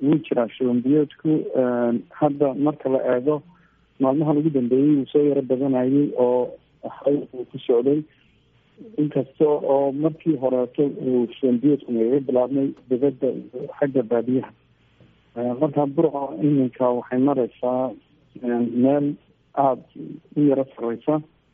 wuu jiraa shubanbiyoodku hadda marka la eego maalmahan ugu dambeeyey wuu soo yaro badanayay oo xay uu ku socday inkasta oo markii horeeto uu shubanbiyoodku nagaga bilaabmay dibadda iyo xagga baadiyaha marka burco iminka waxay mareysaa meel aada u yaro sareysa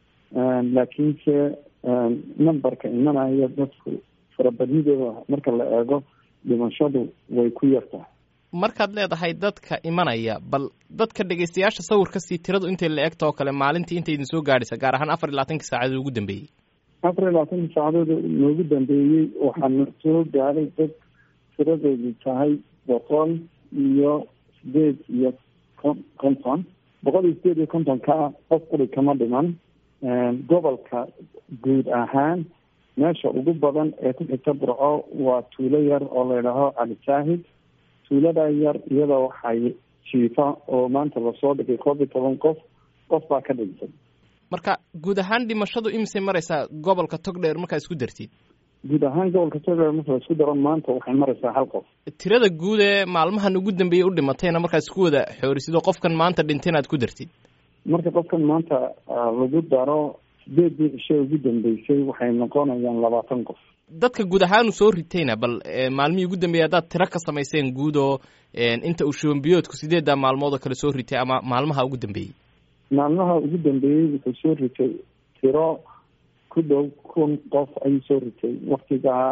laakiinse numberka imanaya dadku farabadnidooda marka la eego dhimashadu way ku yartahay markaad leedahay dadka imanaya bal dadka dhegeystayaasha sawirkasii tiradu intay la egta oo kale maalintii intay idin soo gaadhaysa gaar ahaan afar iyo labaatanki saacadood ugu dambeeyey afar iyo labaatanki saacadood noogu dambeeyey waxaana soo gaadhay dad tiradoodu tahay boqol iyo sideed iyo konton boqol iyo sideed iyo kontonka qof quri kama dhiman gobolka guud ahaan meesha ugu badan ee ku xigta burco waa tuulo yar oo layidhaaho cali saahid tuulada yar iyada waxay jiifa oo maanta lasoo dhigay koob iyo toban qof qof baa ka dhintay marka guud ahaan dhimashadu imisay mareysaa gobolka togdheer markaa isku dartid guud ahaan gobolka togdheer marka la isku daro maanta waxay mareysaa hal qof tirada guud ee maalmahan ugu dambeeyey u dhimatayna markaa isku wada xoorisidoo qofkan maanta dhintayna aad ku dartid marka qofkan maanta lagu daro sideedii cisho ugu dambeysay waxay noqonayaan labaatan qof dadka guud ahaanu soo ritayna bal maalmihii ugu dambeeyey haddaad tiro ka samayseen guud oo inta uu shubanbiyoodku sideeddaa maalmood oo kale soo ritay ama maalmaha ugu dambeeyey maalmaha ugu dambeeyey wuxuu soo ritay tiro ku dhow kun qof ayuu soo ritay waktigaa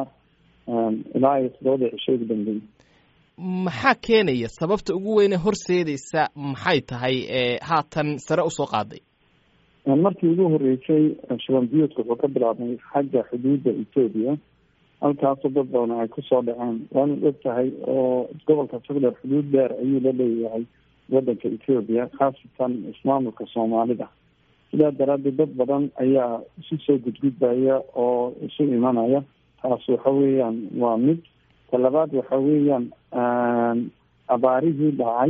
ilaa iyo todobada cisho ugu dambeeyey maxaa keenaya sababta ugu weyne horseedaysa maxay tahay haatan sare usoo qaaday markii ugu horeysay shubanbiyoodku wuxuu ka bilaabmay xagga xuduudda etoobiya halkaasoo dad badan ay kusoo dhaceen waana og tahay oo gobolka togdheer xuduud dheer ayuu la leeyahay wadanka etoobiya khaasatan ismaamulka soomaalida sidaa daraaddeed dad badan ayaa isu soo gudgudbaya oo isu imanaya taas waxa weeyaan waa mid talabaad waxa weeyaan abaarihii dhacay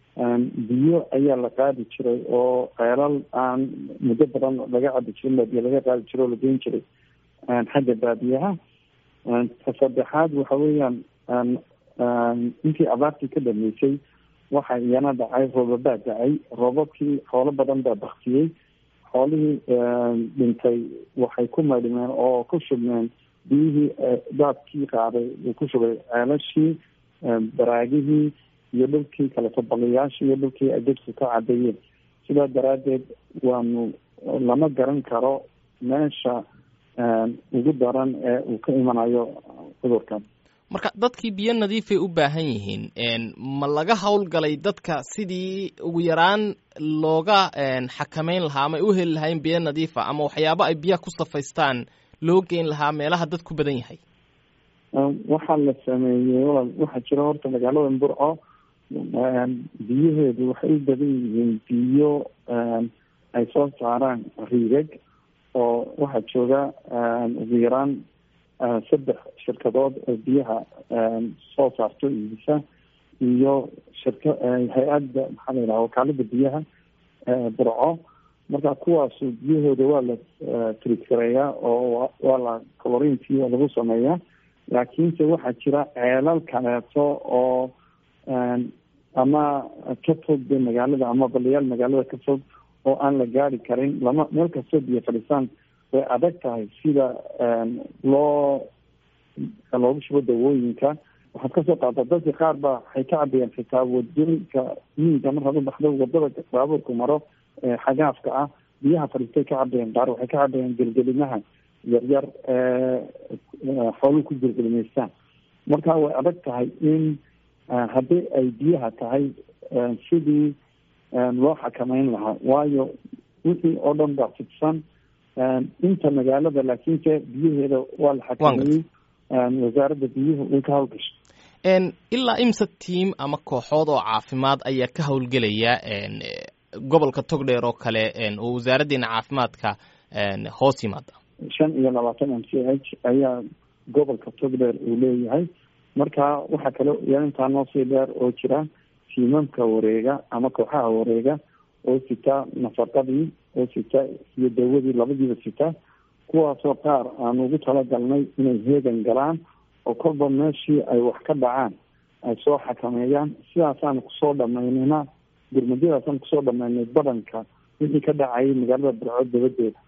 biyo ayaa la qaadi jiray oo ceelal aan muddo badan laga cabi jirin biyo laga qaadi jiray oo la geyn jiray xagga baadiyaha ta saddexaad waxa weeyaan intii abaartii ka dhameysay waxa iyana dhacay roobabaa dacay roobabkii xoolo badan baa baktiyey xoolihii dhintay waxay ku maydhmeen oo ku shubmeen biyihii daadkii qaaday uu ku shubay ceelashii baraagihii iyo dhulkii kaleto baliyaashii iyo dhulkii ay dadku ka cadeeyeen sidaa daraaddeed waanu lama garan karo meesha ugu daran ee uu ka imanayo cudurkan marka dadkii biyo nadiifay u baahan yihiin ma laga howlgalay dadka sidii ugu yaraan looga xakameyn lahaa ama ay u heli lahayn biyo nadiifa ama waxyaabo ay biyaha ku safaystaan loo geyn lahaa meelaha dad ku badan yahay waxaa la sameeyey waxaa jira horta magaalada burco biyaheedu waxay u badan yihiin biyo ay soo saaraan riigag oo waxaa jooga ugu yaraan saddex shirkadood oo biyaha soo saarto iibisa iyo shirka hay-adda maxaa la yidhaha wakaalada biyaha burco marka kuwaasu biyahooda waa la tritgareeyaa oo waa la colorintii waa lagu sameeyaa laakiinse waxaa jira ceelal kaleeto oo ama ka fog de magaalada ama baliyaal magaalada ka fog oo aan la gaari karin lama meel kastoo biyo fadhisaan way adag tahay sida loo loogu shubo dawooyinka waxaad kasoo qaata dadka qaar ba waxay ka cabayaan xitaa wadooyinka miyiga markaad u baxdo wadada baabuurku maro xagaafka ah biyaha fadhiistay ka cabayaan qaar waxay ka cabayaan gelgelimaha yaryar xooluhu ku gelgelimaystaan marka way adag tahay in haddii ay biyaha tahay sidii loo xakameyn lahaa waayo wixii oo dhan baa fidsan inta magaalada laakiinse biyaheeda waa la xakameeyey wasaaradda biyuhu way ka hawlgashay ilaa imsa tiam ama kooxood oo caafimaad ayaa ka howlgelaya gobolka togdheer oo kale oo wasaaraddeena caafimaadka hoos yimaada shan iyo labaatan m c h ayaa gobolka togdheer uu leeyahay marka waxaa kale yaa intaa noo sii dheer oo jira tiimamka wareega ama kooxaha wareega oo sita nafaqadii oo sita iyo dawadii labadiiba sita kuwaasoo qaar aan ugu talagalnay inay heegan galaan oo kolba meeshii ay wax ka dhacaan ay soo xakameeyaan sidaasaan kusoo dhamaynayna gurmadyadaasaan kusoo dhamaynay badanka wixii ka dhacayay magaalada burco dabadeeda